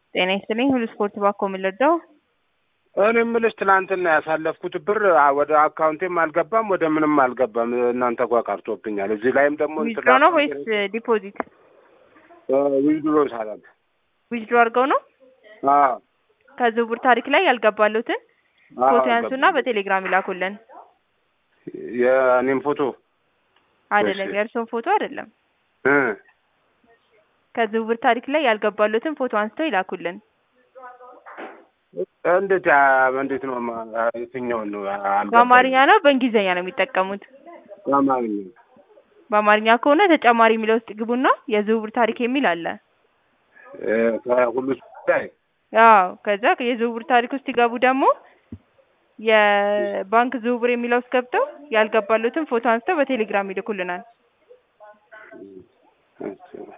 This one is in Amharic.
ጤና ይስጥልኝ ሁሉ ስፖርት ባኮ የምንረዳው እኔ የምልሽ ትናንትና ያሳለፍኩት ብር ወደ አካውንቴም አልገባም ወደ ምንም አልገባም። እናንተ ጓ ቀርቶብኛል። እዚህ ላይም ደግሞ ዊዝድሮ ነው ወይስ ዲፖዚት? ዊዝድሮ ሳላል ዊዝድሮ አድርገው ነው አዎ ከዝውውር ታሪክ ላይ ያልገባሉትን አዎ፣ ፎቶ ያንሱና አልገባም። በቴሌግራም ይላኩልን። የእኔም ፎቶ አይደለም እሺ። የእርስዎን ፎቶ አይደለም። እ ከዝውውር ታሪክ ላይ ያልገባሉትን ፎቶ አንስተው ይላኩልን። እንዴት ያ- እንዴት ነው ማ- የትኛውን ነው አልገባኝም። በአማርኛ ነው በእንግሊዝኛ ነው የሚጠቀሙት? በአማርኛ በአማርኛ ከሆነ ተጨማሪ የሚለው ውስጥ ግቡና የዝውውር ታሪክ የሚል አለ። እ ከሁሉ ላይ አዎ ከዛ የዝውውር ታሪክ ውስጥ ሲገቡ ደግሞ የባንክ ዝውውር የሚለው ውስጥ ገብተው ያልገባሉትን ፎቶ አንስተው በቴሌግራም ይልኩልናል። እሺ